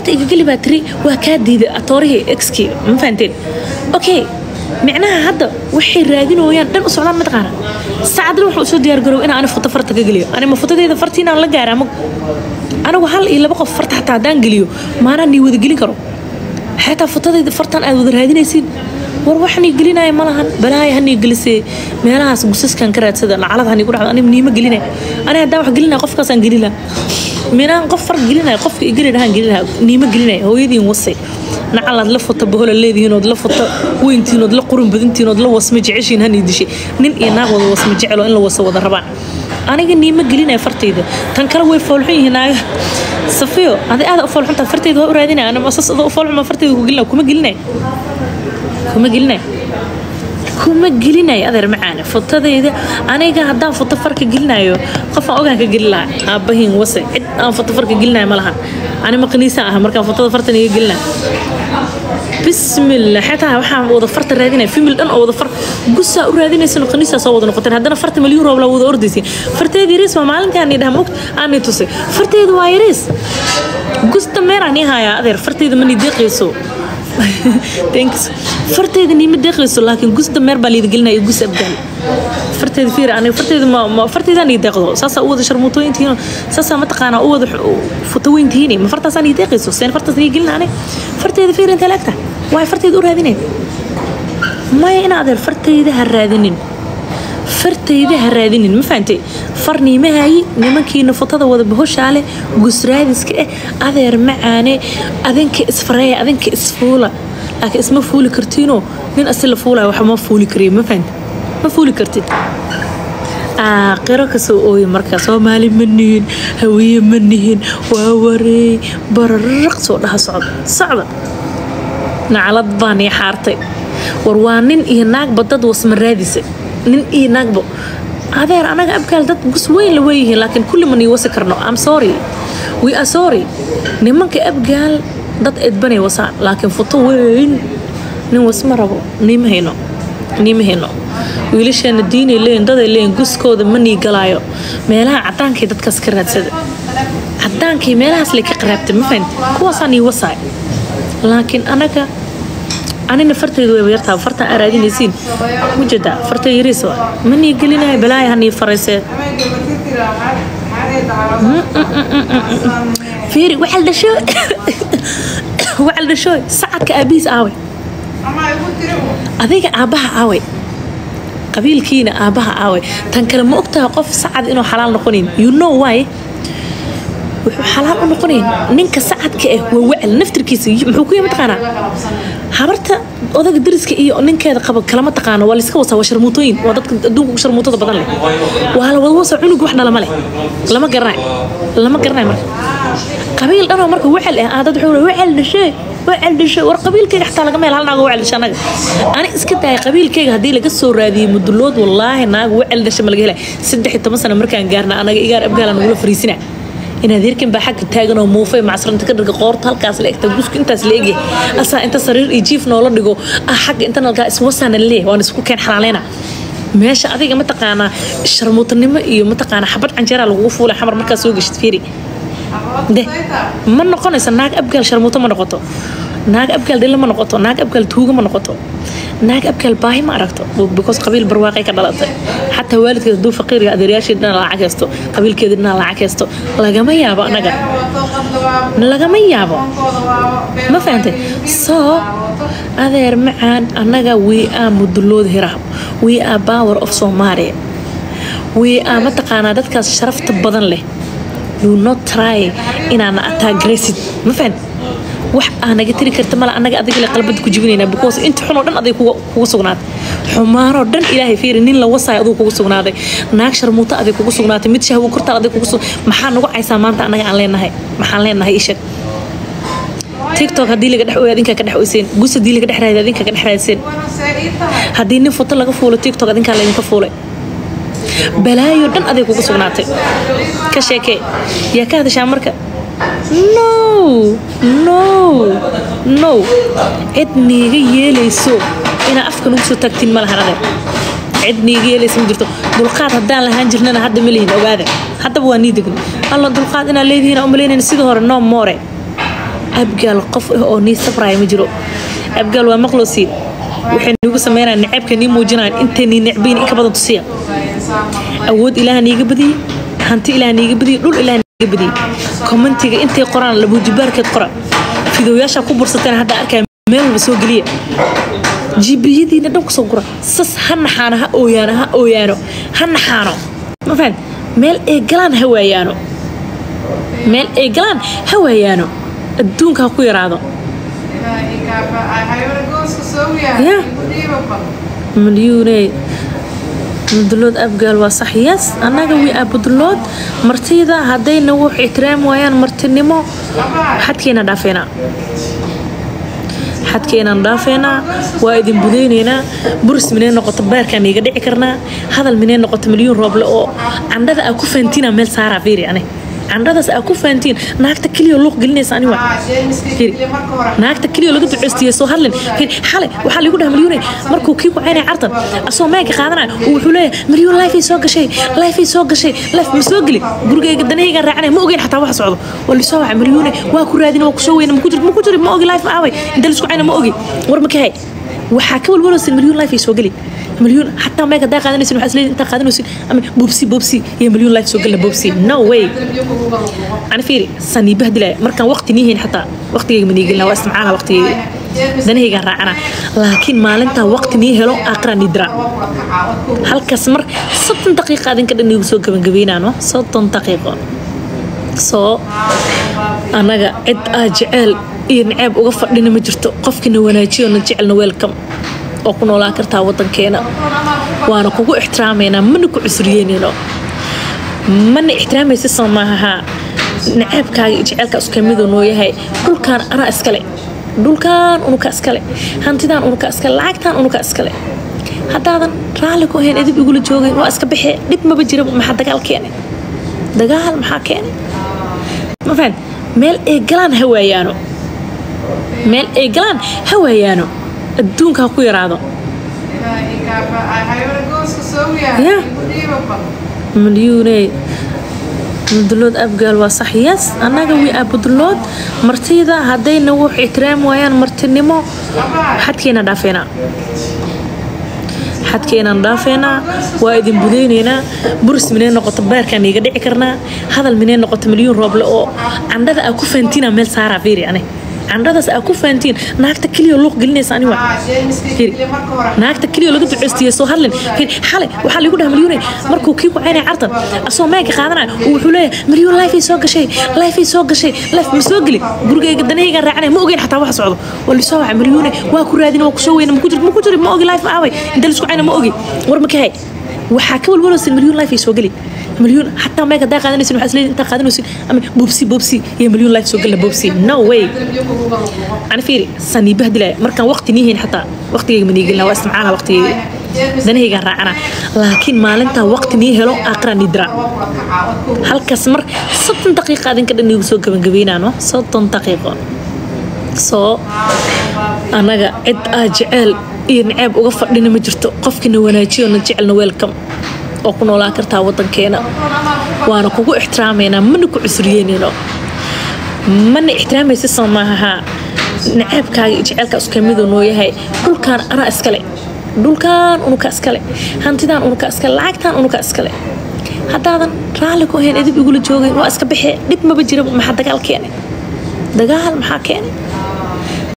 farta igageli baa tiri waa kaa diiday atoorihii exkii ma fahanteen okay micnaha hadda waxay raadinooyaan dhan u socdaan mataqaana saacadna wuxuu usoo diyaargarow in ani foto farta ka geliyo ani ma fotadeeda fartiinaan la gaara ma anigu hal iyo laba qof farta xataa haddaan geliyo maanaan nii wada gelin karo xataa fotadayda fartan aad wada raadinaysiin war waxanii gelinaya ma lahan balaaya hanii gelisee meelahaas gusaskan ka raadsada lacalad hanii ku dhacdo ani niima gelinaya ani haddaan wax gelinaya qofkaasaan gelin laha minaan qof far gelinaya qofka igeli dhahaan gelin laha niima gelinaya hooyadiin wasay nacalaad la foto bahola leedihiin ood la foto weyntiin ood la qurun badintiin ood la wasma jeceshiin hanii dishay nin iyo naag wada wasma jecelo in la wasa wada rabaan aniga niima gelinaya fartayda tan kale way foolxun yihiin naaga safiyo adi aada u foolxuntaa fartayda waa u raadinaya anama asas adoo u foolxuma fartayda ku gelinaya kuma gelinaya kuma gelinaya kuma gelinaya adeer macaane fotadayda aniga haddaan foto farka gelinayo qofaan ogaan ka gelin lahaa aabbahiin wase cid aan foto farka gelinayo ma lahan ani maqniisa ah markaan fotada fartan iga gelinaya bismillah xataa waxaan wada farta raadinaya fimil dhan oo wada far gusaa u raadinaysan qaniisaa soo wada noqoteen haddana farta milyuun roob la wada ordaysin farteeda yariis waa maalinkaan idhaha mogt aanay tusay farteeda waa yariis gusta meeraan ii hayaa adeer farteeda mani deeqayso thanks farteeda niima deeqayso laakiin gusta meer baa liida gelinaya gus abgaal farteeda fiir aniga farteeda ma ma farteedaan ii deeqdo saasaa u wada sharmuutooyintihiin saasaa mataqaanaa u wada futoweyntihiin ma fartaasaan ii deeqayso seen fartaas ii gelina aniga farteeda fiir intee laagta waay farteeda u raadinayn maya in adeer fartayda ha raadinin fartayda ha raadinin ma fahantay far niimahayi nimankiina fotada wada bahoshaale gusraadiska eh adeer macaane adinka isfareeya adinka isfuula laakiin isma fuuli kartiinoo nin asi la fuulayo wax ma fuuli kariyo ma fahantay ma fuuli kartid aakhiro kasoo ooye markaa soomaali ma nihin hawiye ma nihin waa wareey bararaq soo dhaha socda socda naclad baan ii xaartay war waa nin iyo naagba dad wasma raadisa nin iyo naagba adeer anaga abgaal dad gus weyn la weeyihiin laakiin kulli ma nii wasi karno am sorry we are sorry nimanka abgaal dad edbanay wasaan laakiin foto weyn nin wasma rabo niima hayno niima hayno wiilasheena diinay leeyihin daday leeyihin guskooda ma nii galaayo meelaha cadaankay dadkaas ka raadsada cadaankay meelahaas lay ka qaraabtay ma fahanti kuwaasaa nii wasaay laakiin anaga anina fartaydu way yartaa fartaan aa raadinaysiin mujada fartay yariis waa ma nii gelinaya balaaya hanii faraysee fiiri waxal dhasho waxal dhasho sacadka aabihiis aaway adiga aabbaha aaway qabiilkiina aabbaha aaway tan kale ma ogtaha qof sacad inuu xalaal noqonayn you know why wuxuu xalaal u noqonayn ninka sacadka ah waa wacel naftirkiisa muxuu ku yimi taqaanaa habarta odaga dariska iyo ninkeeda qaba kalama taqaano waa layska wasaa waa sharmuutooyin waa dadka adduunka ugu sharmuutada badan leh waa la wada wasaa cunug wax dhala ma leh lama garanayo lama garanayo marka qabiil dhanoo marka wacel ah aa dad wuxuu wacel dhashee wacel dhashe war qabiilkayga xataa laga meel hal naago wacel dhashe anaga ani iska daaya qabiilkayga haddii laga soo raadiyey mudulood wallaahi naago wacel dhashe ma laga helay saddex iyo toban sano markaan gaarna anaga igaar abgaala nagula fariisina inaad hirkan baa xagga taagan oo muufay macsranta ka dhirga qoorta halkaas la egta gusku intaas la egyahay asaa inta sariir iyo jiif noola dhigo ah xagga inta nalkaa iswasaana leeyahay waan isku keen xalaaleyna meesha adiga mataqaanaa sharmuutanimo iyo mataqaanaa xabad canjeeraa lagugu fuulay xamar markaa soo geshid fiiri de ma noqonaysa naag abgaal sharmuuto ma noqoto naag abgaal dhilla ma noqoto naag abgaal tuuga ma noqoto naag abgaal baahi ma aragto because qabiil barwaaqay ka dhalatay xataa waalidkeed hadduu faqiirga adeeryaashii dhina lacag haysto qabiilkeeda dhina lacag haysto lagama yaabo anaga lagama yaabo ma fahantay soo adeer macaan annaga we are mudulood hiraab we are power of somalia we are mataqaanaa dadkaas sharafta badan leh do not try inaana ataagraysid ma fahant wax aa naga tiri karta mala annaga adiga le qalbada ku jibinaynaa because inta xunoo dhan aday kugu sugnaatay xumaanoo dhan ilaahay fiiri nin la wasaayo aduu kugu sugnaaday naag sharmuuto aday kugu sugnaatay mid shahwo kortaal aday kugu sug maxaa nagu caysaa maanta annaga aan leenahay maxaan leenahay ishag tiktok haddii laga dhex ooyo adinkaa ka dhex oyseen gus haddii laga dhex raadiyo adinkaa ka dhex raadiseen haddii nin foto laga fuulo tiktok adinkaa laydinka fuulay balaayo dhan aday kugu sugnaatay ka sheekee yaa ka hadashaa marka no no no cid niiga yeelayso inaa afka nugu soo taagtiin ma lahan adeer cid niiga yeelaysa ma jirto dulqaad haddaan lahaan jirnana hadda ma lihin ogaada haddaba waa nii degn alla dulqaad inaa leedihiin umalaynayna sidii hore no more abgaal qof ah oo nii sabraya ma jiro abgaal waa maqlosiin waxay niigu sameynayaan naceebka nii muujinayaan intay nii necbayn in ka badan tusiya awood ilaah niiga badiyey hanti ilaah niiga badiyey dhul ilaah niiga badiyey kommentiga intay qoraan labuujibaarkeed qora fidoyaasha ku bursateen hadda arkaya meel walba soo geliya jibiyadiina dhan kusoo gura sas ha naxaano ha ooyaano ha ooyaano ha naxaano ma fahan meel ay galaan ha waayaano meel ay galaan ha waayaano adduunka ha ku yaraado ya milyuune mudulood abgaal waa sax yes annaga wi abudulood martida haddayna wux ixtiraam waayaan martinimo xadkeena dhaafeynaa xadkeenaan dhaafeynaa waa idin budeyneynaa buris minay noqoto beerkaan iga dhici karnaa hadal minay noqoto milyuun rooble oo candhada aa ku fahantiina meel saaraa fiiri ani candhadaas aa ku fahantiin naagta keliya luuq gelinaysa ani waa fiiri naagta keliya laga duceystiye soo hadlin fiiri xalay waxaa lagu dhaha milyuune markuu kii ku caynaya cartan asoo meega qaadanaya uu wuxuu leeyahay milyuun lifey soo gashay lifey soo gashay life ma soo geli gurigayga danahaygaan raacanaya ma ogeyn xataa wax socdo waa lisoo waca milyuune waa ku raadina waa kusoo weyna maku jir maku jiri ma ogi life ma aaway inta lisku cayna ma ogi war ma kahay waxaa ka walwaloosin milyuun life ay soo geli milyuun xataa meeg hadaa qaadanaysin waxaa isleeyihin intaa qaadanaysin ama bobsi bobsi iyo milyuun life soo gelina bobsi no way ani fiiri sanii bahdilaya markaan waqti nii hayn xataa waqtigayga ma niigelina waa istimcaala waqtigayga danahaygaan raacana laakiin maalintaa waqti nii helo aakhira nii dira halkaas mar soddon daqiiqa adinka dhan iigu soo gabangabeynaano soddon daqiiqo soo annaga cid aa jeceel iyo naceeb uga fadhina ma jirto qofkina wanaajiyo na jecelna welcome oo ku noolaan kartaa wadankeena waana kugu ixtiraamaynaa mana ku cusriyeynayno mana ixtiraamaysa soo maaha naceebkaaga iyo jeceelkaa iska miduu noo yahay dhulkaan anaa iskale dhulkaan unuka iskale hantidaan unuka iskale lacagtaan unuka iskale haddaadan raalli ku ahayn edib igula joogayn waa iska baxee dhib maba jira maxaa dagaal keenay dagaal maxaa keenay ma fahan meel ay galaan ha waayaano meel ay galaan ha waayaano adduunka ha ku yaraado ya milyuune mudulood abgaal waa sax yes annaga wi abudulood martida haddayna wux ixtiraam waayaan martinimo xadkeena dhaafeynaa xadkeenaan dhaafeynaa waa idin budeyneynaa buris minay noqoto beerkaan iga dhici karnaa hadal minay noqoto milyuun rooble oo candhada aa ku fahantiina meel saaraa fiiri ani candhadaas aa ku fahantiin naagta keliya luuq gelinaysa ani waa fiiri naagta keliya laga duceystiye soo hadlin fiiri xalay waxaa lagu dhaha milyuune markuu kii ku caynaya cartan asoo meega qaadanaya uu wuxuu leeyahay milyuun lifey soo gashay lifey soo gashay life ma soo geli gurigayga danahaygaan raacanaya ma ogeyn xataa wax socdo waa lisoo waca milyuune waa ku raadina waa kusoo weyna maku jir maku jiri ma ogi life ma aaway inta lisku cayna ma ogi war ma kahay waxaa ka walwaloosin milyuun life ay soo geli milyuun xataa meeg hadaa qaadanaysin waxaa isleeyihin intaa qaadanaysin ama bobsi bobsi iyo milyuun life soo gelina bobsi no way ani fiiri sanii bahdilaya markaan waqti nii hayn xataa waqtigayga ma niigelina waa istimcaala waqtigayga danahaygaan raacana laakiin maalintaa waqti nii helo aakhira nii dira halkaas mar soddon daqiiqa adinka dhan iigu soo gabangabeynaano soddon daqiiqo soo annaga cid aa jeceel iyo naceeb uga fadhina ma jirto qofkina wanaajiyo na jecelna welcome oo ku noolaan kartaa wadankeena waana kugu ixtiraamaynaa mana ku cusriyeynayno mana ixtiraamaysa soo maaha naceebkaaga iyo jeceelkaa iska miduu noo yahay dhulkaan anaa iskale dhulkaan unuka iskale hantidaan unuka iskale lacagtaan unuka iskale haddaadan raalli ku ahayn edib igula joogayn waa iska baxee dhib maba jira maxaa dagaal keenay dagaal maxaa keenay